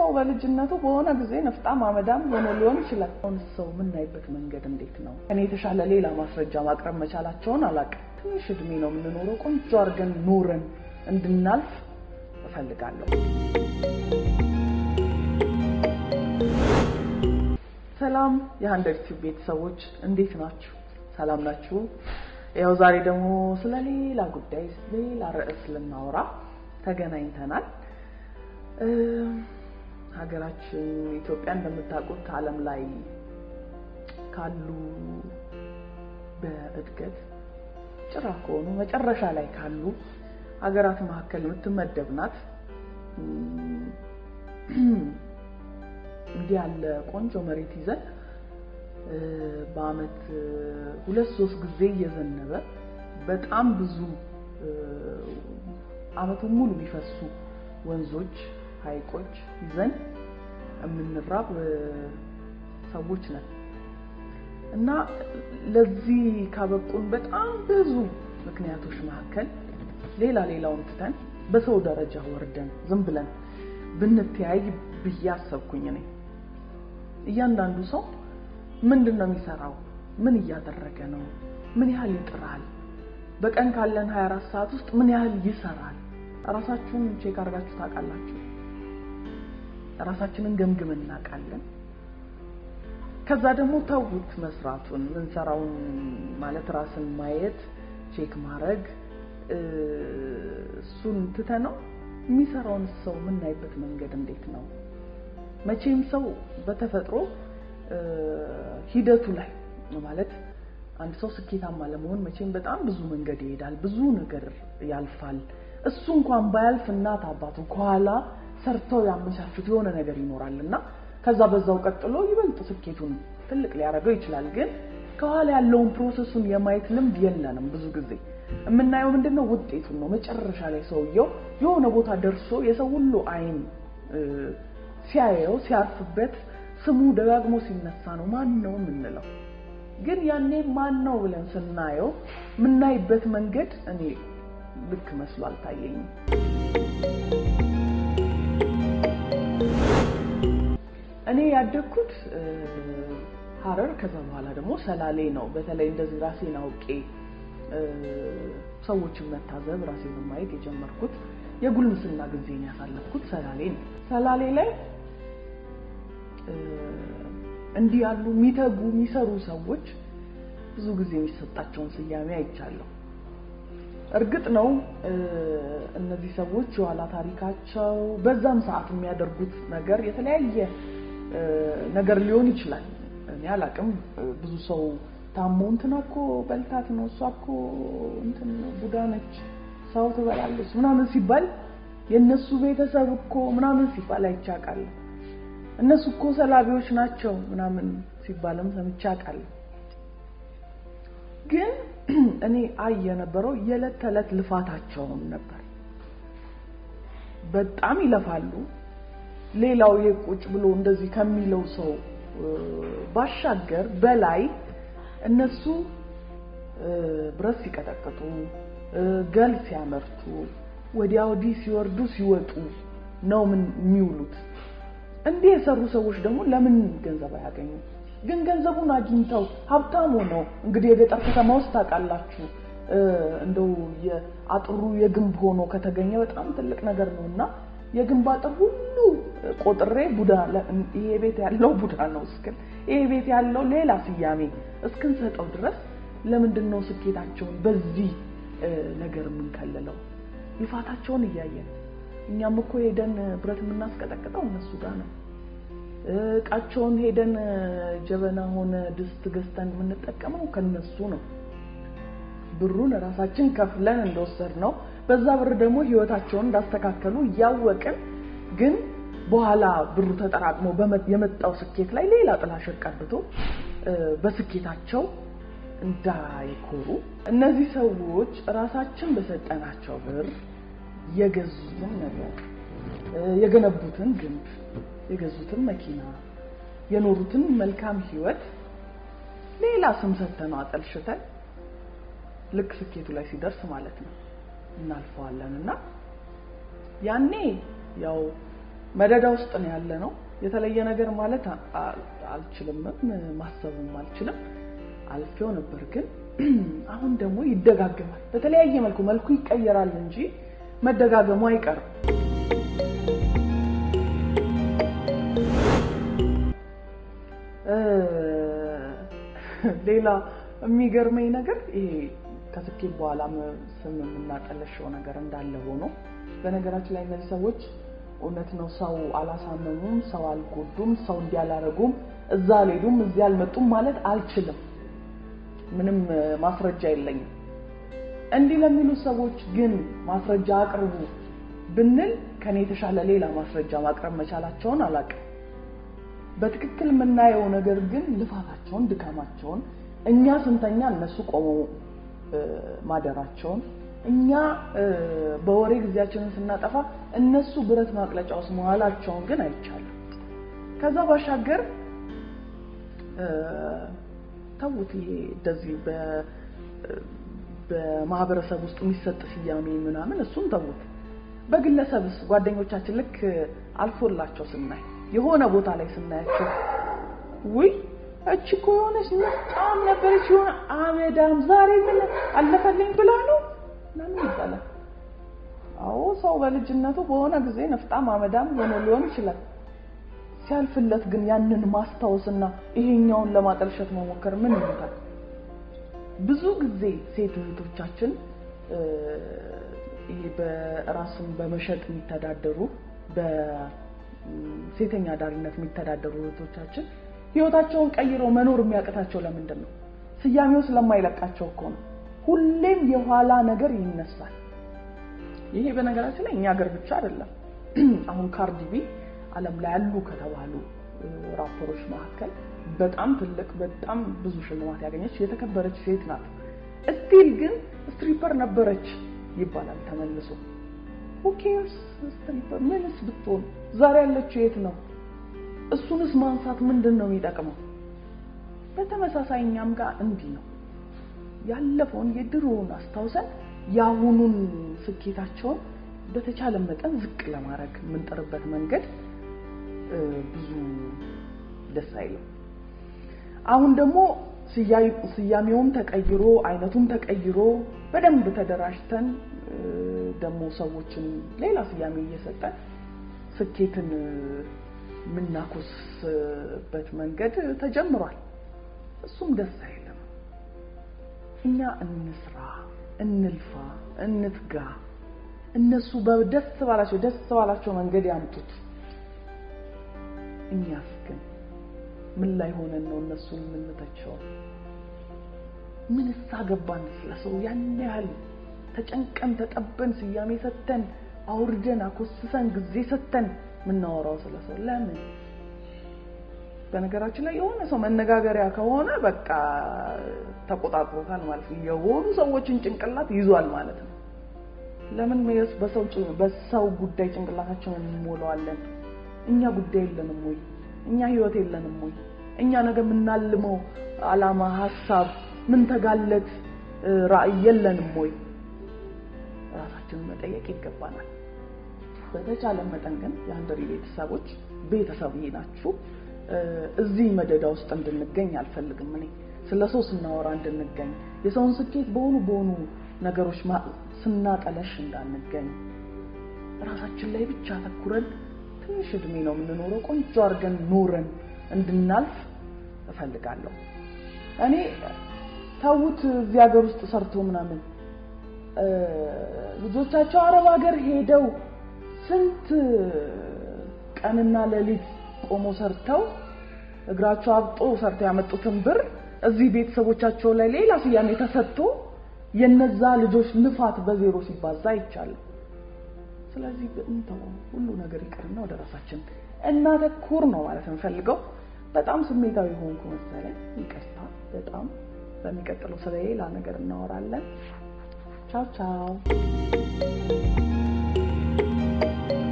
ሰው በልጅነቱ በሆነ ጊዜ ነፍጣም አመዳም ሆኖ ሊሆን ይችላል። አሁን ሰው የምናይበት መንገድ እንዴት ነው? ከኔ የተሻለ ሌላ ማስረጃ ማቅረብ መቻላቸውን አላውቅም። ትንሽ እድሜ ነው የምንኖረው። ቆንጆ አድርገን ኑረን እንድናልፍ እፈልጋለሁ። ሰላም የሀንድሬድ ቲዩብ ቤተሰቦች እንዴት ናችሁ? ሰላም ናችሁ? ያው ዛሬ ደግሞ ስለ ሌላ ጉዳይ ሌላ ርዕስ ልናወራ ተገናኝተናል። ሀገራችን ኢትዮጵያ እንደምታውቁት ዓለም ላይ ካሉ በእድገት ጭራ ከሆኑ መጨረሻ ላይ ካሉ ሀገራት መካከል የምትመደብ ናት። እንዲህ ያለ ቆንጆ መሬት ይዘን በአመት ሁለት ሶስት ጊዜ እየዘነበ በጣም ብዙ አመቱን ሙሉ የሚፈሱ ወንዞች፣ ሐይቆች ይዘን የምንራብ ሰዎች ነን እና ለዚህ ካበቁን በጣም ብዙ ምክንያቶች መካከል ሌላ ሌላውን ትተን በሰው ደረጃ ወርደን ዝም ብለን ብንተያይ ብዬ አሰብኩኝ እኔ። እያንዳንዱ ሰው ምንድን ነው የሚሰራው? ምን እያደረገ ነው? ምን ያህል ይጥራል? በቀን ካለን 24 ሰዓት ውስጥ ምን ያህል ይሰራል? ራሳችሁን ቼክ አድርጋችሁ ታውቃላችሁ? ራሳችንን ገምግመን እናውቃለን? ከዛ ደግሞ ተውት መስራቱን፣ ምንሰራውን ማለት ራስን ማየት ቼክ ማድረግ እሱን ትተነው የሚሰራውን ሰው የምናይበት መንገድ እንዴት ነው? መቼም ሰው በተፈጥሮ ሂደቱ ላይ ማለት አንድ ሰው ስኬታማ ለመሆን መቼም በጣም ብዙ መንገድ ይሄዳል፣ ብዙ ነገር ያልፋል። እሱ እንኳን ባያልፍ እናት አባቱ ከኋላ ሰርተው ያመቻቹት የሆነ ነገር ይኖራል እና ከዛ በዛው ቀጥሎ ይበልጥ ስኬቱን ትልቅ ሊያደርገው ይችላል። ግን ከኋላ ያለውን ፕሮሰሱን የማየት ልምድ የለንም። ብዙ ጊዜ የምናየው ምንድነው ውጤቱን ነው። መጨረሻ ላይ ሰውየው የሆነ ቦታ ደርሶ የሰው ሁሉ አይን ሲያየው ሲያርፍበት ስሙ ደጋግሞ ሲነሳ ነው ማን ነው የምንለው። ግን ያኔ ማን ነው ብለን ስናየው የምናይበት መንገድ እኔ ልክ መስሎ አልታየኝም። እኔ ያደግኩት ሀረር ከዛ በኋላ ደግሞ ሰላሌ ነው። በተለይ እንደዚህ ራሴን አውቄ ሰዎችን መታዘብ ራሴን ማየት የጀመርኩት የጉልምስና ጊዜን ያሳለፍኩት ሰላሌ ነው። ሰላሌ ላይ እንዲህ ያሉ የሚተጉ የሚሰሩ ሰዎች ብዙ ጊዜ የሚሰጣቸውን ስያሜ አይቻለሁ። እርግጥ ነው እነዚህ ሰዎች የኋላ ታሪካቸው በዛም ሰዓት የሚያደርጉት ነገር የተለያየ ነገር ሊሆን ይችላል። እኔ አላቅም። ብዙ ሰው ታሞ እንትና እኮ በልታት ነው እሷ እኮ እንትን ቡዳ ነች ሰው ትበላለች ምናምን ሲባል የእነሱ ቤተሰብ እኮ ምናምን ሲባል አይቼ አውቃለሁ። እነሱ እኮ ሰላቢዎች ናቸው ምናምን ሲባልም ሰምቼ አውቃለሁ። ግን እኔ አይ የነበረው የዕለት ተዕለት ልፋታቸውን ነበር። በጣም ይለፋሉ። ሌላው የቁጭ ብሎ እንደዚህ ከሚለው ሰው ባሻገር በላይ እነሱ ብረት ሲቀጠቅጡ፣ ገል ሲያመርቱ፣ ወዲያ ወዲህ ሲወርዱ ሲወጡ ነው ምን የሚውሉት። እንዲህ የሰሩ ሰዎች ደግሞ ለምን ገንዘብ አያገኙ? ግን ገንዘቡን አግኝተው ሀብታም ሆነው እንግዲህ የገጠር ከተማ ውስጥ ታውቃላችሁ፣ እንደው አጥሩ የግንብ ሆኖ ከተገኘ በጣም ትልቅ ነገር ነው እና የግንብ አጥር ሁሉ ቆጥሬ ቡዳ ይሄ ቤት ያለው ቡዳ ነው እስክል ይሄ ቤት ያለው ሌላ ስያሜ እስክንሰጠው ድረስ ለምንድን ነው ስኬታቸውን በዚህ ነገር የምንከልለው? ልፋታቸውን እያየን እኛም እኮ ሄደን ብረት የምናስቀጠቅጠው እነሱ ጋር ነው። እቃቸውን ሄደን ጀበና ሆነ ድስት ገዝተን የምንጠቀመው ከነሱ ነው። ብሩን ራሳችን ከፍለን እንደወሰድ ነው። በዛ ብር ደግሞ ህይወታቸውን እንዳስተካከሉ እያወቅን ግን በኋላ ብሩ ተጠራቅሞ የመጣው ስኬት ላይ ሌላ ጥላሸት ቀብቶ በስኬታቸው እንዳይኮሩ እነዚህ ሰዎች ራሳችን በሰጠናቸው ብር የገዙትን ነገር የገነቡትን ግንብ የገዙትን መኪና የኖሩትን መልካም ህይወት ሌላ ስም ሰጥተነው አጠልሽተን ልክ ስኬቱ ላይ ሲደርስ ማለት ነው እናልፈዋለን እና ያኔ ያው መደዳ ውስጥ ነው ያለ ነው። የተለየ ነገር ማለት አልችልምም፣ ማሰብም አልችልም። አልፌው ነበር ግን አሁን ደግሞ ይደጋገማል። በተለያየ መልኩ መልኩ ይቀየራል እንጂ መደጋገሙ አይቀርም። ሌላ የሚገርመኝ ነገር ይሄ ከስኬት በኋላ ስም የምናጠለሸው ነገር እንዳለ ሆኖ በነገራችን ላይ እነዚህ ሰዎች እውነት ነው ሰው አላሳመሙም፣ ሰው አልጎዱም፣ ሰው እንዲህ አላረጉም፣ እዛ አልሄዱም፣ እዚህ አልመጡም ማለት አልችልም። ምንም ማስረጃ የለኝም። እንዲህ ለሚሉ ሰዎች ግን ማስረጃ አቅርቡ ብንል ከኔ የተሻለ ሌላ ማስረጃ ማቅረብ መቻላቸውን አላውቅም። በትክክል የምናየው ነገር ግን ልፋታቸውን፣ ድካማቸውን እኛ ስንተኛ እነሱ ቆመው ማደራቸውን እኛ በወሬ ጊዜያችንን ስናጠፋ እነሱ ብረት ማቅለጫ ውስጥ መዋላቸውን ግን አይቻልም። ከዛ ባሻገር ተውት፣ ይሄ እንደዚህ በማህበረሰብ ውስጥ የሚሰጥ ስያሜ ምናምን እሱን ተውት። በግለሰብስ ጓደኞቻችን ልክ አልፎላቸው ስናይ የሆነ ቦታ ላይ ስናያቸው ውይ እቺ እኮ የሆነች በጣም ነበረች የሆነ አመዳም ዛሬ ምን አለፈልኝ ብላ ነው ምናምን ይባላል። አዎ ሰው በልጅነቱ በሆነ ጊዜ ነፍጣም አመዳም ሆኖ ሊሆን ይችላል። ሲያልፍለት ግን ያንን ማስታወስና ይሄኛውን ለማጠልሸት መሞከር ምን ይሉታል? ብዙ ጊዜ ሴት እህቶቻችን ይሄ በራስን በመሸጥ የሚተዳደሩ በሴተኛ ዳሪነት የሚተዳደሩ እህቶቻችን ህይወታቸውን ቀይረው መኖር የሚያቅታቸው ለምንድን ነው? ስያሜው ስለማይለቃቸው እኮ ነው። ሁሌም የኋላ ነገር ይነሳል። ይሄ በነገራችን ላይ እኛ ሀገር ብቻ አይደለም። አሁን ካርዲ ቢ ዓለም ላይ ያሉ ከተባሉ ራፐሮች መካከል በጣም ትልቅ በጣም ብዙ ሽልማት ያገኘች የተከበረች ሴት ናት። እስቲል ግን ስትሪፐር ነበረች ይባላል ተመልሶ። ሁኬርስ ስትሪፐር ምንስ ብትሆን ዛሬ ያለችው የት ነው? እሱንስ ማንሳት ምንድን ነው የሚጠቅመው? በተመሳሳይ እኛም ጋር እንዲህ ነው። ያለፈውን የድሮውን አስታውሰን የአሁኑን ስኬታቸውን በተቻለ መጠን ዝቅ ለማድረግ የምንጥርበት መንገድ ብዙ ደስ አይልም። አሁን ደግሞ ስያሜውም ተቀይሮ አይነቱም ተቀይሮ በደንብ ተደራጅተን ደግሞ ሰዎችን ሌላ ስያሜ እየሰጠን ስኬትን የምናኮስበት መንገድ ተጀምሯል። እሱም ደስ አይልም። እኛ እንስራ፣ እንልፋ፣ እንትጋ። እነሱ በደስ ባላቸው ደስ ባላቸው መንገድ ያምጡት። እኛስ ግን ምን ላይ ሆነን ነው እነሱን የምንተቸው? ምን ሳገባን ስለሰው ያን ያህል ተጨንቀን ተጠበን ስያሜ ሰተን አውርደን አኮስሰን ጊዜ ሰተን የምናወራው ስለሰው ለምን? በነገራችን ላይ የሆነ ሰው መነጋገሪያ ከሆነ በቃ ተቆጣጥሮታል ማለት ነው። የሆኑ ሰዎችን ጭንቅላት ይዟል ማለት ነው። ለምን በሰው በሰው ጉዳይ ጭንቅላታችንን እንሞላዋለን? እኛ ጉዳይ የለንም ወይ? እኛ ህይወት የለንም ወይ? እኛ ነገ የምናልመው አላማ፣ ሀሳብ፣ ምን ተጋለት ራዕይ የለንም ወይ? ራሳችንን መጠየቅ ይገባናል። በተቻለ መጠን ግን የአንድሪ ቤተሰቦች ቤተሰብ ናችሁ። እዚህ መደዳ ውስጥ እንድንገኝ አልፈልግም። እኔ ስለ ሰው ስናወራ እንድንገኝ የሰውን ስኬት በሆኑ በሆኑ ነገሮች ስናጠለሽ እንዳንገኝ ራሳችን ላይ ብቻ አተኩረን ትንሽ እድሜ ነው የምንኖረው፣ ቆንጆ አድርገን ኖረን እንድናልፍ እፈልጋለሁ። እኔ ተውት እዚህ ሀገር ውስጥ ሰርቶ ምናምን ልጆቻቸው አረብ ሀገር ሄደው ስንት ቀንና ሌሊት ቆሞ ሰርተው እግራቸው አብጦ ሰርተው ያመጡትን ብር እዚህ ቤተሰቦቻቸው ላይ ሌላ ስያሜ ተሰጥቶ የነዛ ልጆች ልፋት በዜሮ ሲባዛ አይቻልም። ስለዚህ እንተው፣ ሁሉ ነገር ይቅርና ወደ ራሳችን እናተኩር ነው ማለት የምፈልገው። በጣም ስሜታዊ ሆንኩ መሰለኝ፣ ይቅርታ በጣም በሚቀጥለው ስለ ሌላ ነገር እናወራለን። ቻው ቻው።